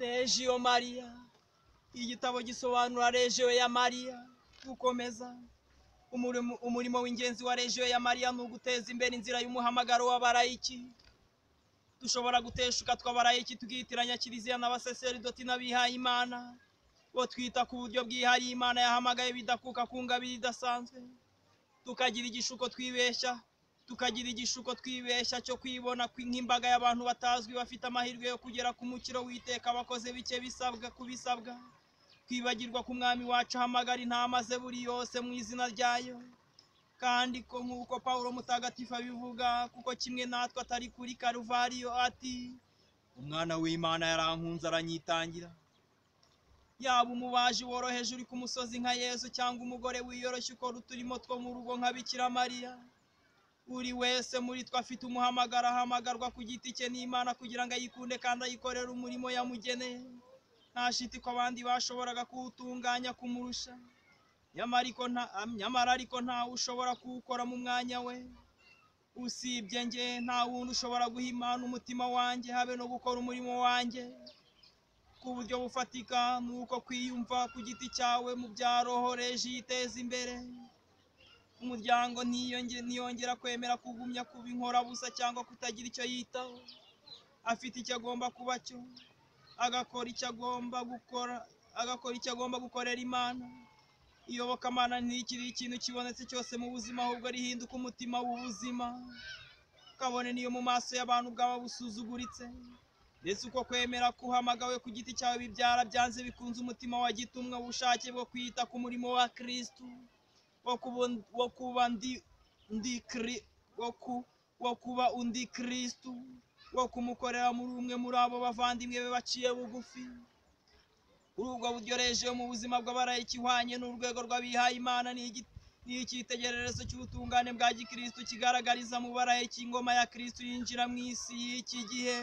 regiyo mariya igitabo gisobanura regiyo ya mariya gukomeza umurimo umurimo w'ingenzi wa regiyo ya mariya ni uguteza imbere inzira y'umuhamagaro w'abarayiki dushobora guteshuka tw'abarayiki tukiyitiranya kiliziya n'abasaseridoti n'abihaye imana bo twita ku buryo bwihariye imana yahamagaye bidakuka ku ngabire idasanzwe tukagira igishuko twibeshya tukagira igishuko twibeshya cyo kwibona kwi- nk'imbaga y'abantu batazwi bafite amahirwe yo kugera ku mukiro w'iteka abakoze bike bisabwa ku bisabwa twibagirwa ku mwami wacu ahamagara intama ze buri yose mu izina ryayo kandi ko nk'uko pawulo mutagatifu abivuga kuko kimwe natwe atari kuri karuvariyo ati umwana w'imana yarankunze aranyitangira yaba umubaji woroheje uri ku musozi nka yezu cyangwa umugore wiyoroshye ukora uturimo two mu rugo nka bikira mariya buri wese muri twe afite umuhamagaro ahamagarwa ku giti cye n'imana kugira ngo ayikunde kandi ayikorere umurimo yamugeneye nta shiti ko abandi bashoboraga kuwutunganya kumurusha nyamara ariko nta nyamara ariko ntawe ushobora kuwukora mu mwanya we usibye njye nta wundi ushobora guhimana umutima wanjye habe no gukora umurimo wanjye ku buryo bufatika ni uko kwiyumva ku giti cyawe mu bya roho reji yiteza imbere umuryango ntiyonge- ntiyongera kwemera kugumya kuba inkorabusa cyangwa kutagira icyo yitaho afite icyo agomba kuba cyo agakora icyo agomba gukora agakora icyo agomba gukorera imana iyobokamana ntikiri ikintu kibonetse cyose mu buzima ahubwo rihinduka umutima w'ubuzima kabone niyo mu maso y'abantu bwaba busuzuguritse ndetse uko kwemera kuhamagawe ku giti cyawe bibyara byanze bikunze umutima wa gitumwa ubushake bwo kwita ku murimo wa kristu wo kuba und- wo kuba ndi ndi kri- wo ku- wo kuba undi kristu wo kumukorera muri umwe muri abo bavandimwe be baciye bugufi kuri ubwo buryo reje yo mu buzima bw'abarayiki ihwanye n'urwego rw'abihaye imana ni igi- ni icyitegererezo cy'ubutungane bwa gikristu kigaragariza mu barayiki ingoma ya kristu yinjira mu isi y'iki gihe